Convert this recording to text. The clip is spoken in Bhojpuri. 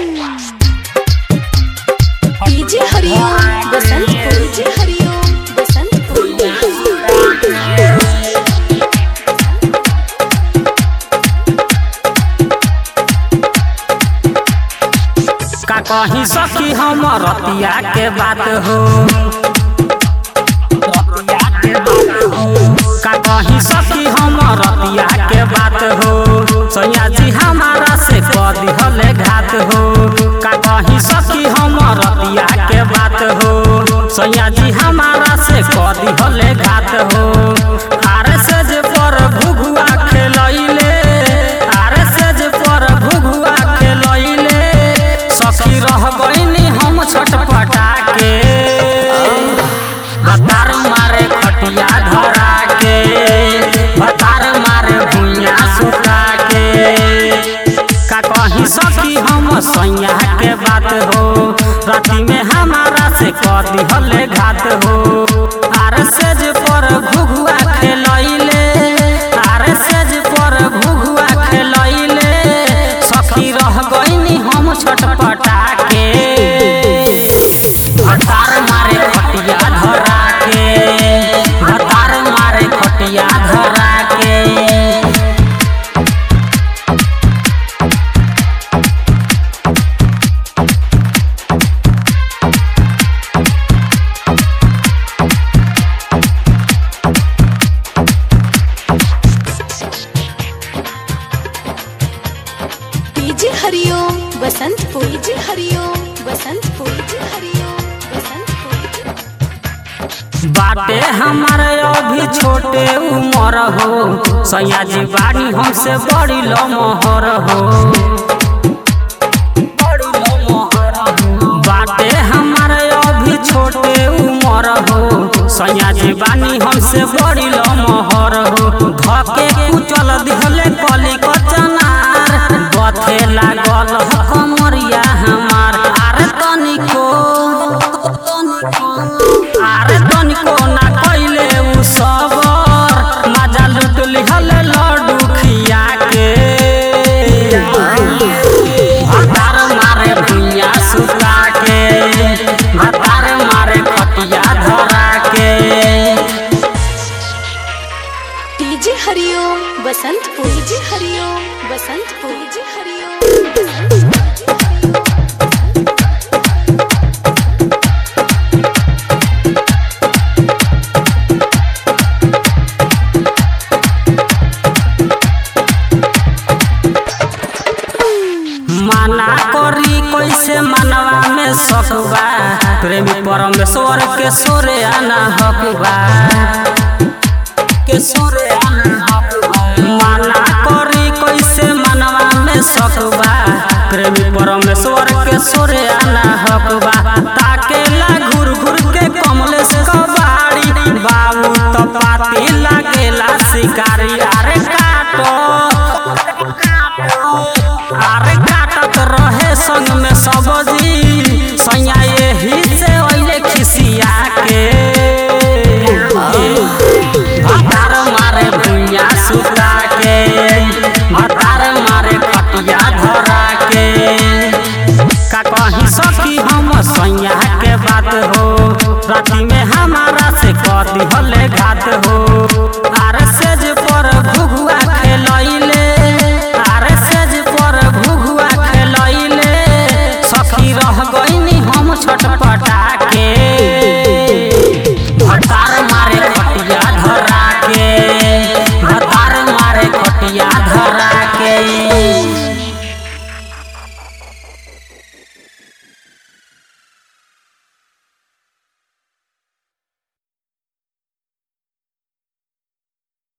डीजे हरिओम बसंतपुर डीजे हरिओम बसंतपुर का कहीं सखी हम रतिया के बात हो रतिया के बात हो। का कहीं सखी हम रतिया के बात हो सैया जी हमारा से कर दिहले घात हो का कहीं सखी हम रतिया के बात हो सैया जी हमारा से कर दिहले घात हो आर से जे पर भुगुआ खेलैले आर से जे पर भुगुआ खेलैले सखी रह गईनी हम छटपटा के भतार मारे खटिया धरा के भतार मारे भुइया सुता के का कहीं सखी हम सैया के बात हो राति में हमारा से कर दिहले घात हो आर सेज पर घुघुआ खेलैले आर सेज पर घुघुआ खेलैले सखी रह गईनी हम छटपटा के भतार मारे खटिया धरा के भतार मारे खटिया धरा के DJ Hariom Basantpur DJ Hariom Basantpur DJ Hariom Basantpur बाटे हमारे अभी छोटे उमर हो सैया जी बाड़ी हमसे बड़ी लमहर हो बड़ी लमहर हो। बाटे हमारे अभी छोटे उमर हो सैया जी बानी हमसे बड़ी लमहर हो धके कुचल दिहले कली कचनार बथे लागल ह कमरिया हमार आरे तनिको आरे तनिको ना कइले उ सबर मजा लुट लिहल लड्डू खिया के भतार मारे भुइया सुता के भतार मारे खटिया धरा के DJ Hariom Basantpur DJ Hariom Basantpur DJ Hariom माना करी कैसे मनवा में सकबा प्रेमी परमेश्वर के सोरे आना हकबा के सोरे आना हकबा माना करी कैसे मनवा में सकबा प्रेमी परमेश्वर के सोरे आना हकबा ताकेला घुर घुर के कमलेश कबाड़ी बाबू तो पाती लागेला शिकारी अरे काटो अरे काटत रहे संग में सब्जी सैया यही से ओइले खिसिया के भतार मारे भुइया सुता के भतार मारे खटिया धरा के का कहीं सखी हम सैया के बात हो राति में हमारा से कर दिहले